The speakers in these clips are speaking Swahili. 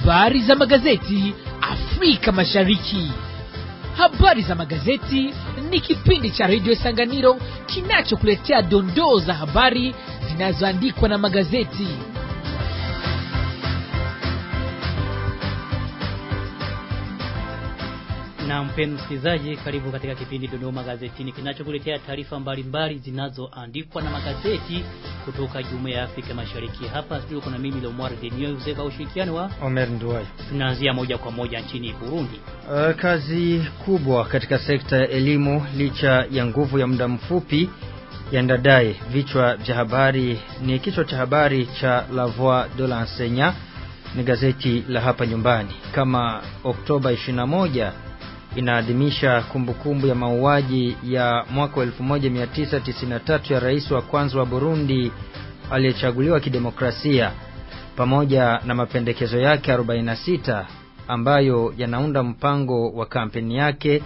Habari za magazeti Afrika Mashariki. Habari za magazeti ni kipindi cha redio Sanganiro kinachokuletea dondoo za habari zinazoandikwa na magazeti. Na mpendwa msikilizaji, karibu katika kipindi Dondoo Magazetini kinachokuletea taarifa mbalimbali zinazoandikwa na magazeti kutoka Jumuiya ya Afrika Mashariki. Hapa studio kuna mimi Lomar Denio Yuseka, ushirikiano wa Omer Nduwai. tunaanzia moja kwa moja nchini Burundi. Uh, kazi kubwa katika sekta ya elimu licha ya nguvu ya muda mfupi ya Ndadaye. Vichwa vya habari ni kichwa cha habari cha La Voix de l'Enseignant, ni gazeti la hapa nyumbani. Kama Oktoba 21 inaadhimisha kumbukumbu ya mauaji ya mwaka 1993 ya rais wa kwanza wa Burundi aliyechaguliwa kidemokrasia pamoja na mapendekezo yake 46 ambayo yanaunda mpango wa kampeni yake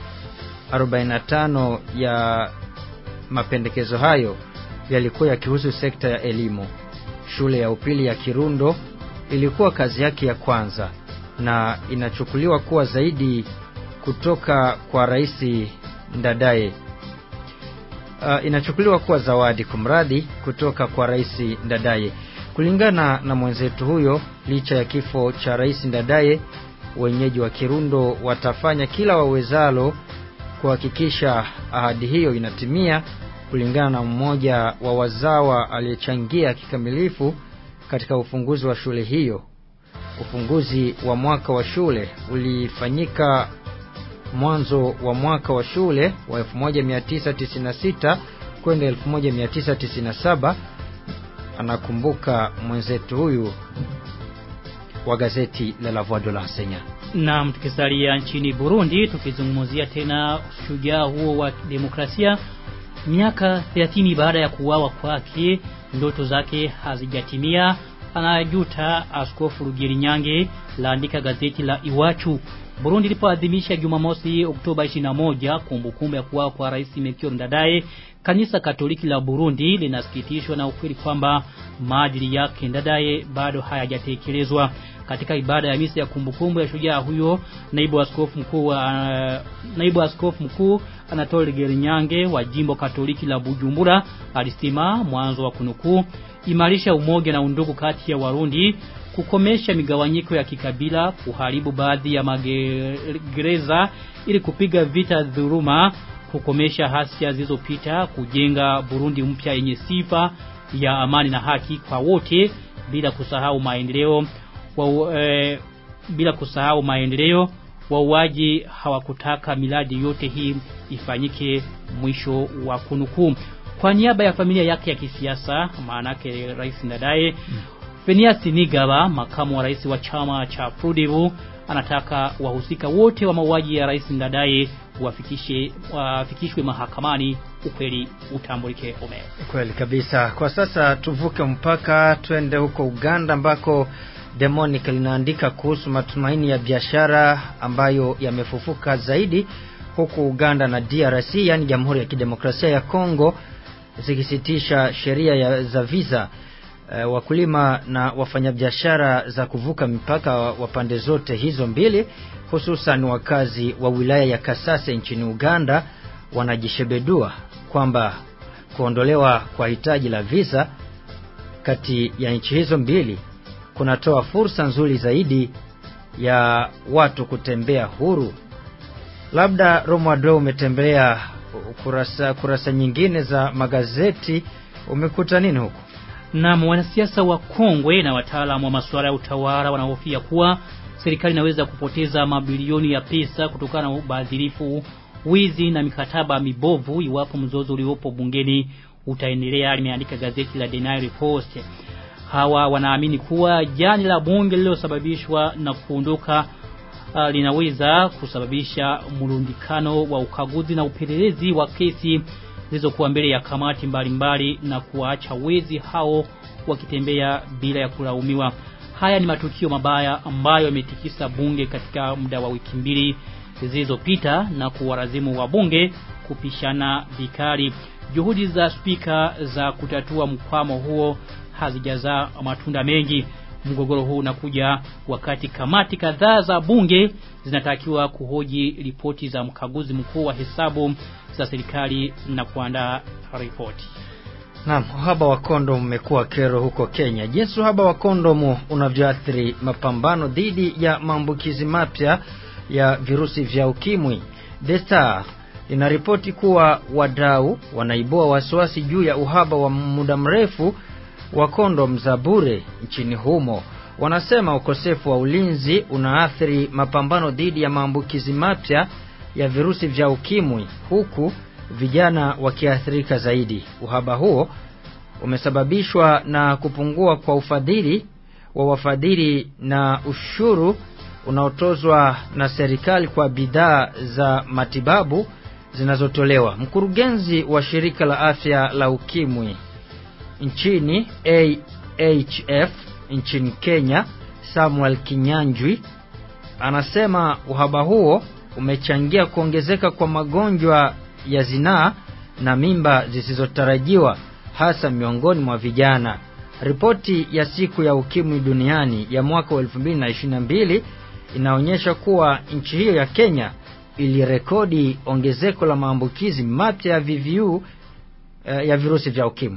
45 ya mapendekezo hayo yalikuwa yakihusu sekta ya elimu. Shule ya upili ya Kirundo ilikuwa kazi yake ya kwanza na inachukuliwa kuwa zaidi kutoka kwa Rais Ndadaye. Uh, inachukuliwa kuwa zawadi kumradhi kutoka kwa Rais Ndadaye. Kulingana na mwenzetu huyo, licha ya kifo cha Rais Ndadaye, wenyeji wa Kirundo watafanya kila wawezalo kuhakikisha ahadi hiyo inatimia, kulingana na mmoja wa wazawa aliyechangia kikamilifu katika ufunguzi wa shule hiyo. Ufunguzi wa mwaka wa shule ulifanyika mwanzo wa mwaka wa shule wa 1996 kwenda 1997 anakumbuka mwenzetu huyu wa gazeti la La Voix de l'Enseignant. Naam, tukisalia nchini Burundi tukizungumzia tena shujaa huo wa demokrasia miaka 30 baada ya kuuawa kwake, ndoto zake hazijatimia. Anajuta Askofu Rugirinyange, laandika gazeti la Iwachu. Burundi ilipoadhimisha Jumamosi Oktoba 21 kumbukumbu ya kuuawa kwa Rais Melchior Ndadaye, Kanisa Katoliki la Burundi linasikitishwa na ukweli kwamba maadili yake Ndadaye bado hayajatekelezwa. Katika ibada ya misa ya kumbukumbu ya shujaa huyo, naibu askofu mkuu wa uh, naibu askofu mkuu Anatole Gerinyange wa jimbo Katoliki la Bujumbura alisema mwanzo wa kunukuu, imarisha umoja na undugu kati ya Warundi kukomesha migawanyiko ya kikabila, kuharibu baadhi ya magereza ili kupiga vita dhuluma, kukomesha hasia zilizopita, kujenga Burundi mpya yenye sifa ya amani na haki kwa wote bila kusahau maendeleo wa, e, bila kusahau maendeleo. Wauaji hawakutaka miladi yote hii ifanyike, mwisho wa kunukuu. Kwa niaba ya familia yake ya kisiasa, maanake Rais Ndadaye mm. Phineas Nigaba, makamu wa rais wa chama cha Frudebu, anataka wahusika wote wa mauaji ya Rais Ndadaye wafikishe wafikishwe mahakamani, ukweli utambulike. Omer, Kweli kabisa. Kwa sasa tuvuke mpaka twende huko Uganda ambako Demonic linaandika kuhusu matumaini ya biashara ambayo yamefufuka zaidi huku Uganda na DRC, yani Jamhuri ya Kidemokrasia ya Kongo, zikisitisha sheria za visa uh, wakulima na wafanyabiashara za kuvuka mipaka wa pande zote hizo mbili, hususan wakazi wa wilaya ya Kasase nchini Uganda wanajishebedua kwamba kuondolewa kwa hitaji la visa kati ya nchi hizo mbili kunatoa fursa nzuri zaidi ya watu kutembea huru. Labda Romualdo, umetembelea kurasa, kurasa nyingine za magazeti, umekuta nini huko? Na wanasiasa wa Kongwe na wataalamu wa masuala ya utawala wanahofia kuwa serikali inaweza kupoteza mabilioni ya pesa kutokana na ubadhirifu, wizi na mikataba mibovu iwapo mzozo uliopo bungeni utaendelea, limeandika gazeti la The Nile Post. Hawa wanaamini kuwa jani la bunge lililosababishwa na kuondoka uh, linaweza kusababisha mrundikano wa ukaguzi na upelelezi wa kesi zilizokuwa mbele ya kamati mbalimbali mbali na kuwaacha wezi hao wakitembea bila ya kulaumiwa. Haya ni matukio mabaya ambayo yametikisa bunge katika muda wa wiki mbili zilizopita na kuwarazimu wabunge kupishana vikali. Juhudi za spika za kutatua mkwamo huo hazijazaa matunda mengi. Mgogoro huu unakuja wakati kamati kadhaa za bunge zinatakiwa kuhoji ripoti za mkaguzi mkuu wa hesabu za serikali na kuandaa ripoti. Naam, uhaba wa kondomu umekuwa kero huko Kenya. Jinsi uhaba wa kondomu unavyoathiri mapambano dhidi ya maambukizi mapya ya virusi vya ukimwi. The Star inaripoti kuwa wadau wanaibua wasiwasi juu ya uhaba wa muda mrefu wa kondom za bure nchini humo. Wanasema ukosefu wa ulinzi unaathiri mapambano dhidi ya maambukizi mapya ya virusi vya ukimwi huku vijana wakiathirika zaidi. Uhaba huo umesababishwa na kupungua kwa ufadhili wa wafadhili na ushuru unaotozwa na serikali kwa bidhaa za matibabu zinazotolewa. Mkurugenzi wa shirika la afya la ukimwi nchini AHF nchini Kenya, Samuel Kinyanjwi anasema uhaba huo umechangia kuongezeka kwa magonjwa ya zinaa na mimba zisizotarajiwa hasa miongoni mwa vijana. Ripoti ya siku ya ukimwi duniani ya mwaka wa 2022 inaonyesha kuwa nchi hiyo ya Kenya ilirekodi ongezeko la maambukizi mapya ya VVU eh, ya virusi vya ukimwi.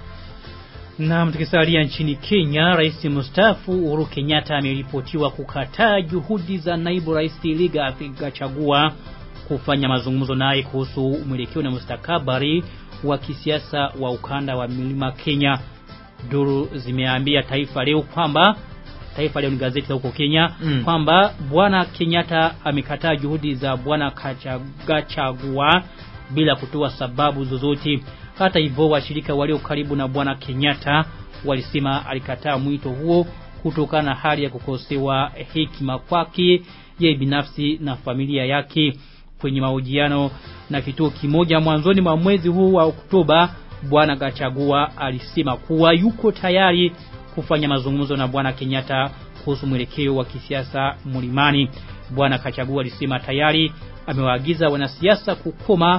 Na tukisalia nchini Kenya, rais mstaafu Uhuru Kenyatta ameripotiwa kukataa juhudi za naibu rais Rigathi Gachagua kufanya mazungumzo naye kuhusu mwelekeo na mustakabali wa kisiasa wa ukanda wa milima Kenya. Duru zimeambia Taifa Leo kwamba Taifa Leo ni gazeti la huko Kenya Mm. kwamba bwana Kenyatta amekataa juhudi za bwana Kacha- Gachagua bila kutoa sababu zozote. Hata hivyo washirika walio karibu na bwana Kenyatta walisema alikataa mwito huo kutokana na hali ya kukosewa hekima kwake yeye binafsi na familia yake. Kwenye mahojiano na kituo kimoja mwanzoni mwa mwezi huu wa Oktoba, bwana Gachagua alisema kuwa yuko tayari kufanya mazungumzo na bwana Kenyatta kuhusu mwelekeo wa kisiasa mlimani. Bwana Kachagua alisema tayari amewaagiza wanasiasa kukoma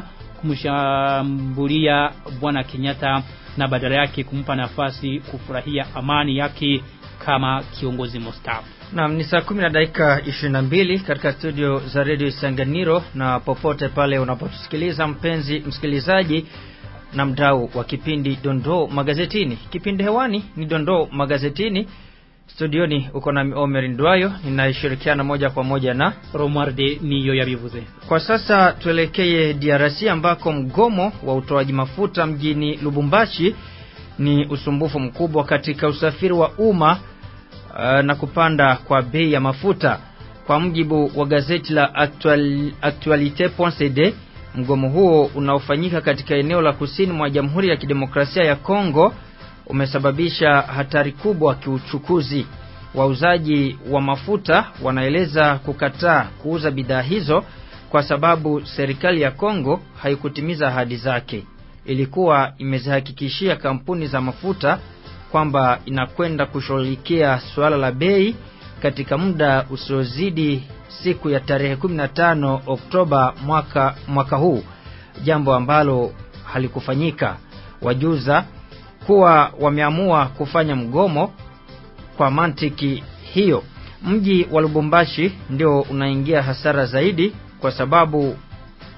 kumshambulia bwana Kenyatta na badala yake kumpa nafasi kufurahia amani yake kama kiongozi mstaafu. Naam, ni saa kumi na dakika 22 katika studio za redio Isanganiro, na popote pale unapotusikiliza mpenzi msikilizaji na mdau wa kipindi Dondoo Magazetini. Kipindi hewani ni Dondoo Magazetini. Studioni uko na Omer Ndwayo, ninayeshirikiana moja kwa moja na Romualde niyo yabivuze. Kwa sasa tuelekee DRC ambako mgomo wa utoaji mafuta mjini Lubumbashi ni usumbufu mkubwa katika usafiri wa umma uh, na kupanda kwa bei ya mafuta. Kwa mujibu wa gazeti la Actual, Actualite.cd, mgomo huo unaofanyika katika eneo la kusini mwa Jamhuri ya Kidemokrasia ya Kongo umesababisha hatari kubwa kiuchukuzi. Wauzaji wa mafuta wanaeleza kukataa kuuza bidhaa hizo kwa sababu serikali ya Kongo haikutimiza ahadi zake. Ilikuwa imezihakikishia kampuni za mafuta kwamba inakwenda kushughulikia suala la bei katika muda usiozidi siku ya tarehe 15 Oktoba mwaka, mwaka huu, jambo ambalo halikufanyika. Wajuza kuwa wameamua kufanya mgomo kwa mantiki hiyo. Mji wa Lubumbashi ndio unaingia hasara zaidi kwa sababu uh,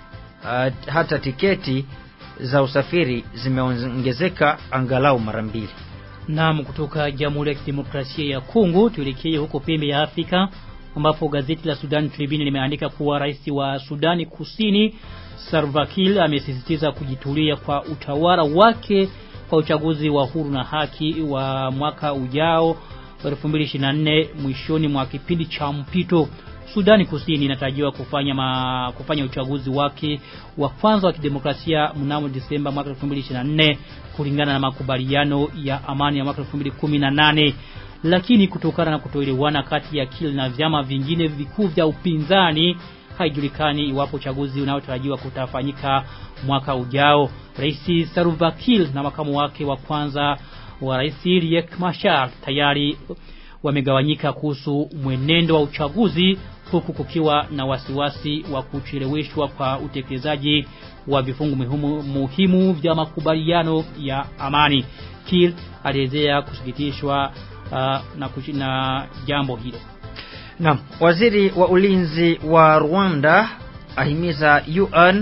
hata tiketi za usafiri zimeongezeka angalau mara mbili. Naam, kutoka Jamhuri ya Kidemokrasia ya Kongo tuelekee huko pembe ya Afrika ambapo gazeti la Sudan Tribune limeandika kuwa rais wa Sudani Kusini Salva Kiir amesisitiza kujitulia kwa utawala wake kwa uchaguzi wa huru na haki wa mwaka ujao wa 2024 mwishoni mwa kipindi cha mpito. Sudani Kusini inatarajiwa kufanya ma, kufanya uchaguzi wake wa kwanza wa kidemokrasia mnamo Disemba mwaka 2024 kulingana na makubaliano ya amani ya mwaka 2018 lakini kutokana na kutoelewana kati ya Kiir na vyama vingine vikuu vya upinzani haijulikani iwapo uchaguzi unaotarajiwa kutafanyika mwaka ujao. Rais Salva Kiir na makamu wake wa kwanza wa rais Riek Machar tayari wamegawanyika kuhusu mwenendo wa uchaguzi huku kukiwa na wasiwasi wa kucheleweshwa kwa utekelezaji wa vifungu muhimu, muhimu vya makubaliano ya amani. Kiir alielezea kusikitishwa uh, na, kushi, na jambo hilo Naam, waziri wa ulinzi wa Rwanda ahimiza UN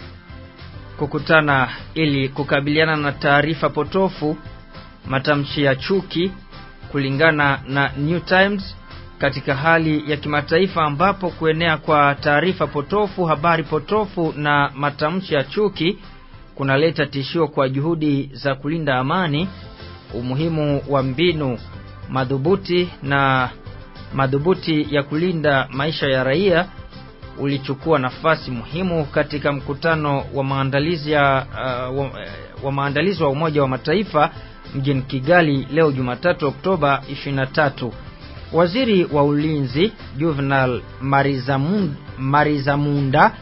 kukutana ili kukabiliana na taarifa potofu, matamshi ya chuki kulingana na New Times katika hali ya kimataifa ambapo kuenea kwa taarifa potofu, habari potofu na matamshi ya chuki kunaleta tishio kwa juhudi za kulinda amani, umuhimu wa mbinu madhubuti na madhubuti ya kulinda maisha ya raia ulichukua nafasi muhimu katika mkutano wa maandalizi ya uh, wa, wa maandalizi wa Umoja wa Mataifa mjini Kigali leo Jumatatu Oktoba 23. Waziri wa Ulinzi Juvenal Marizamunda, Marizamunda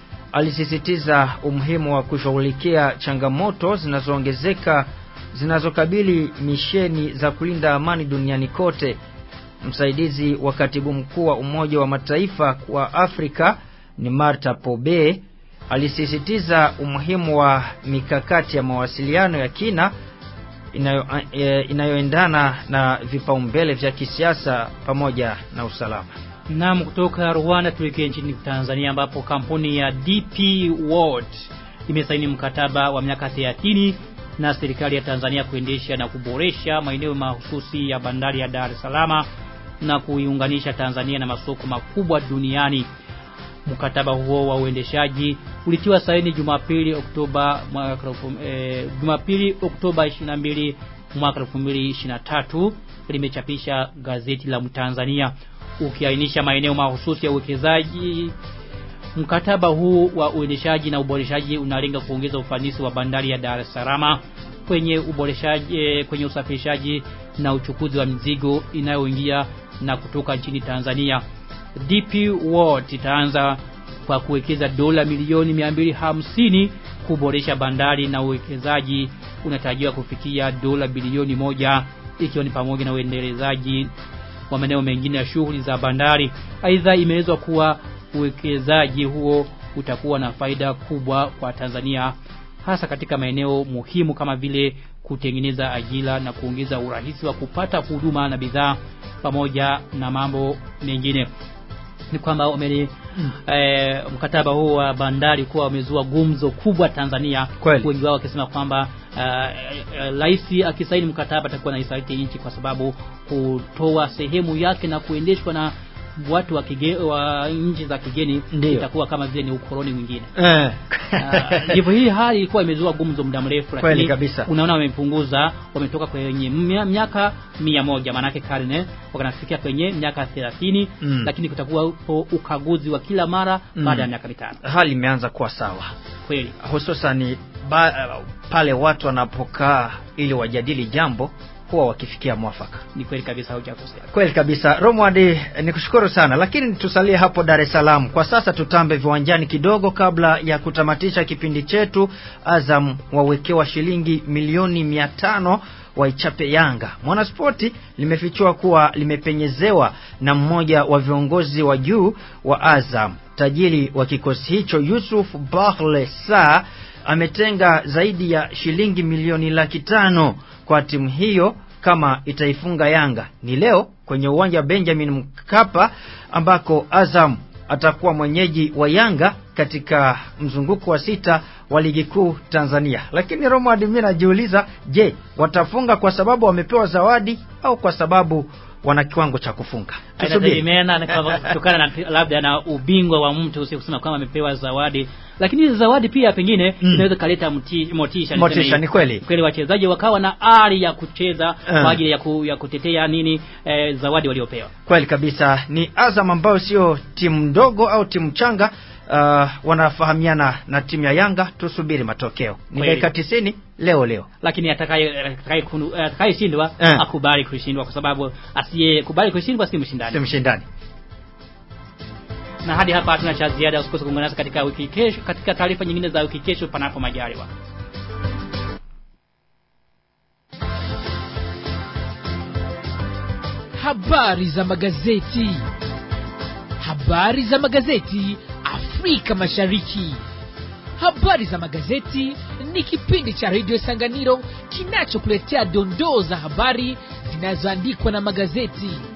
alisisitiza umuhimu wa kushughulikia changamoto zinazoongezeka zinazokabili misheni za kulinda amani duniani kote. Msaidizi wa katibu mkuu wa Umoja wa Mataifa kwa Afrika ni Marta Pobe alisisitiza umuhimu wa mikakati ya mawasiliano ya kina inayo, e, inayoendana na vipaumbele vya kisiasa pamoja na usalama. Naam, kutoka Rwanda tuelekee nchini Tanzania ambapo kampuni ya DP World imesaini mkataba wa miaka 30 na serikali ya Tanzania kuendesha na kuboresha maeneo mahususi ya bandari ya Dar es Salaam na kuiunganisha Tanzania na masoko makubwa duniani. Mkataba huo wa uendeshaji ulitiwa saini Jumapili Oktoba mwaka eh, Jumapili Oktoba 22 mwaka 2023 limechapisha gazeti la Mtanzania ukiainisha maeneo mahususi ya uwekezaji. Mkataba huu wa uendeshaji na uboreshaji unalenga kuongeza ufanisi wa bandari ya Dar es Salaam kwenye uboreshaji eh, kwenye usafirishaji na uchukuzi wa mizigo inayoingia na kutoka nchini Tanzania. DP World itaanza kwa kuwekeza dola milioni 250 kuboresha bandari na uwekezaji unatarajiwa kufikia dola bilioni moja ikiwa ni pamoja na uendelezaji wa maeneo mengine ya shughuli za bandari. Aidha, imeelezwa kuwa uwekezaji huo utakuwa na faida kubwa kwa Tanzania hasa katika maeneo muhimu kama vile kutengeneza ajira na kuongeza urahisi wa kupata huduma na bidhaa pamoja na mambo mengine ni kwamba umeli mm. e, mkataba huu wa bandari kuwa umezua gumzo kubwa Tanzania Kweli. wengi wao wakisema kwamba rais uh, uh, akisaini mkataba atakuwa na isaliti nchi kwa sababu kutoa sehemu yake na kuendeshwa na watu wa, kige, wa nchi za kigeni Ndiyo. itakuwa kama vile ni ukoloni mwingine Eh. Ah, ndivyo hii hali ilikuwa imezua gumzo muda mrefu Kweli lakini kabisa. unaona wamepunguza wametoka kwenye mia- miaka mia moja maanake karne wakanafikia kwenye miaka thelathini Mm. lakini kutakuwa upo ukaguzi wa kila mara Mm. baada ya miaka mitano Hali imeanza kuwa sawa. kweli hususan ba, pale watu wanapokaa ili wajadili jambo huwa wakifikia mwafaka. ni kweli kabisa hujakosea Kweli kabisa. Romwadi, nikushukuru sana, lakini tusalie hapo Dar es Salaam kwa sasa. Tutambe viwanjani kidogo kabla ya kutamatisha kipindi chetu. Azam wawekewa shilingi milioni mia tano waichape Yanga. Mwanaspoti limefichua kuwa limepenyezewa na mmoja wa viongozi wa juu wa Azam. Tajiri wa kikosi hicho Yusuf Bahle Sa ametenga zaidi ya shilingi milioni laki tano kwa timu hiyo kama itaifunga Yanga. Ni leo kwenye uwanja wa Benjamin Mkapa ambako Azam atakuwa mwenyeji wa Yanga katika mzunguko wa sita wa ligi kuu Tanzania. Lakini Roma, mimi najiuliza, je, watafunga kwa sababu wamepewa zawadi au kwa sababu wana kiwango cha kufunga? Tusubiri. inategemeana na kwamba kutokana na labda na ubingwa wa mtu sio kusema kwamba amepewa zawadi lakini hizi zawadi pia pengine Mm. inaweza kaleta mti- motisha niseme Motisha, hivyo. ni kweli. kweli wachezaji wakawa na ari ya kucheza Eh. kwa ajili ya, ku, ya kutetea nini eh, zawadi waliopewa Kweli kabisa, ni Azam ambayo sio timu ndogo au timu changa. Uh, wanafahamiana na timu ya Yanga. Tusubiri matokeo, ni Kweli. dakika tisini leo leo. lakini atakaye atakaye kunu- atakayeshindwa Eh. akubali kushindwa kwa sababu asiyekubali kushindwa si mshindani Si mshindani. na hadi hapa hatuna cha ziada usikose kuungana nasi katika wiki kesho katika taarifa nyingine za wiki kesho panapo majaliwa habari za magazeti habari za magazeti afrika mashariki habari za magazeti ni kipindi cha redio sanganiro kinachokuletea dondoo za habari zinazoandikwa na magazeti